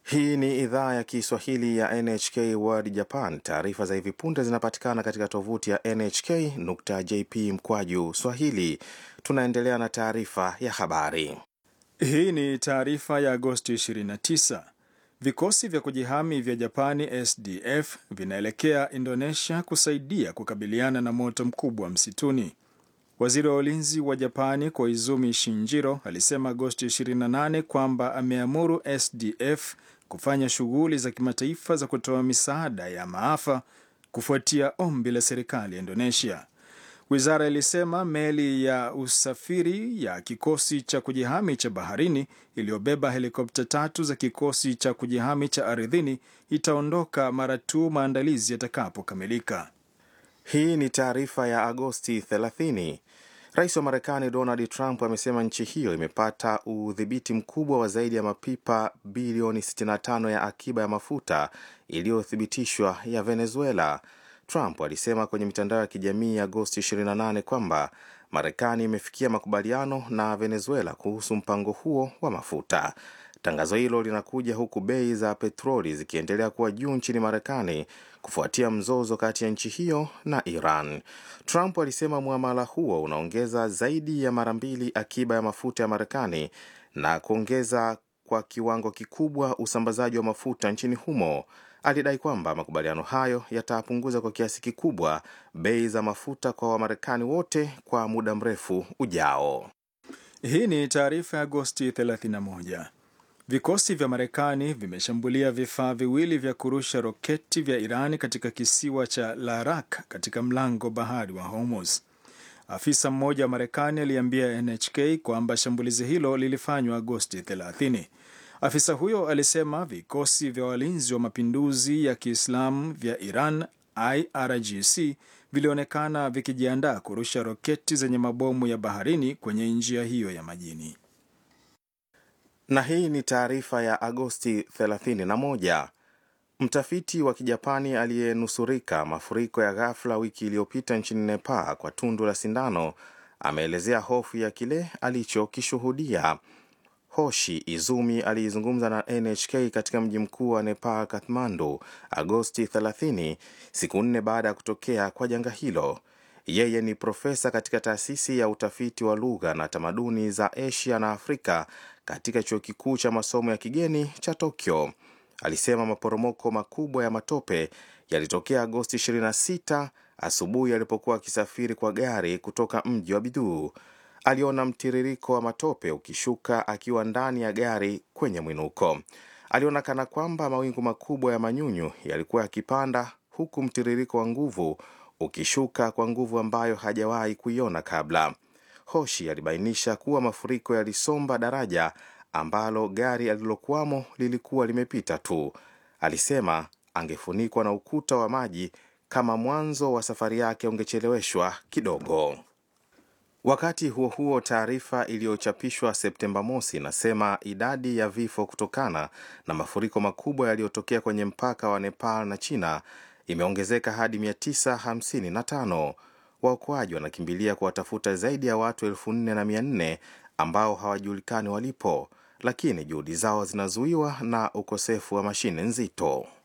Hii ni idhaa ya Kiswahili ya NHK World Japan. Taarifa za hivi punde zinapatikana katika tovuti ya nhk.jp mkwaju swahili. Tunaendelea na taarifa ya habari. Hii ni taarifa ya Agosti 29. Vikosi vya kujihami vya Japani SDF vinaelekea Indonesia kusaidia kukabiliana na moto mkubwa msituni. Waziri wa ulinzi wa Japani Koizumi Shinjiro alisema Agosti 28 kwamba ameamuru SDF kufanya shughuli za kimataifa za kutoa misaada ya maafa kufuatia ombi la serikali ya Indonesia. Wizara ilisema meli ya usafiri ya kikosi cha kujihami cha baharini iliyobeba helikopta tatu za kikosi cha kujihami cha ardhini itaondoka mara tu maandalizi yatakapokamilika. Hii ni taarifa ya Agosti 30. Rais wa Marekani Donald Trump amesema nchi hiyo imepata udhibiti mkubwa wa zaidi ya mapipa bilioni 65 ya akiba ya mafuta iliyothibitishwa ya Venezuela. Trump alisema kwenye mitandao ya kijamii ya Agosti 28 kwamba Marekani imefikia makubaliano na Venezuela kuhusu mpango huo wa mafuta. Tangazo hilo linakuja huku bei za petroli zikiendelea kuwa juu nchini Marekani kufuatia mzozo kati ya nchi hiyo na Iran. Trump alisema muamala huo unaongeza zaidi ya mara mbili akiba ya mafuta ya Marekani na kuongeza kwa kiwango kikubwa usambazaji wa mafuta nchini humo. Alidai kwamba makubaliano hayo yatapunguza kwa kiasi kikubwa bei za mafuta kwa Wamarekani wote kwa muda mrefu ujao. Hii ni taarifa ya Agosti 31. Vikosi vya Marekani vimeshambulia vifaa viwili vya kurusha roketi vya Iran katika kisiwa cha Larak katika mlango bahari wa Hormuz. Afisa mmoja wa Marekani aliambia NHK kwamba shambulizi hilo lilifanywa Agosti 30. Afisa huyo alisema vikosi vya walinzi wa mapinduzi ya Kiislamu vya Iran IRGC vilionekana vikijiandaa kurusha roketi zenye mabomu ya baharini kwenye njia hiyo ya majini. Na hii ni taarifa ya Agosti 31. Mtafiti wa Kijapani aliyenusurika mafuriko ya ghafla wiki iliyopita nchini Nepal kwa tundu la sindano ameelezea hofu ya kile alichokishuhudia. Hoshi Izumi aliizungumza na NHK katika mji mkuu wa Nepal, Kathmandu, Agosti 30, siku nne baada ya kutokea kwa janga hilo. Yeye ni profesa katika taasisi ya utafiti wa lugha na tamaduni za Asia na Afrika katika chuo kikuu cha masomo ya kigeni cha Tokyo. Alisema maporomoko makubwa ya matope yalitokea Agosti 26 asubuhi alipokuwa akisafiri kwa gari kutoka mji wa Biduu. Aliona mtiririko wa matope ukishuka akiwa ndani ya gari kwenye mwinuko. Aliona kana kwamba mawingu makubwa ya manyunyu yalikuwa yakipanda, huku mtiririko wa nguvu ukishuka kwa nguvu ambayo hajawahi kuiona kabla. Hoshi alibainisha kuwa mafuriko yalisomba daraja ambalo gari alilokuwamo lilikuwa limepita tu. Alisema angefunikwa na ukuta wa maji kama mwanzo wa safari yake ungecheleweshwa kidogo. Wakati huo huo, taarifa iliyochapishwa Septemba mosi inasema idadi ya vifo kutokana na mafuriko makubwa yaliyotokea kwenye mpaka wa Nepal na China imeongezeka hadi 955. Waokoaji wanakimbilia kuwatafuta zaidi ya watu elfu nne na mia nne ambao hawajulikani walipo, lakini juhudi zao zinazuiwa na ukosefu wa mashine nzito.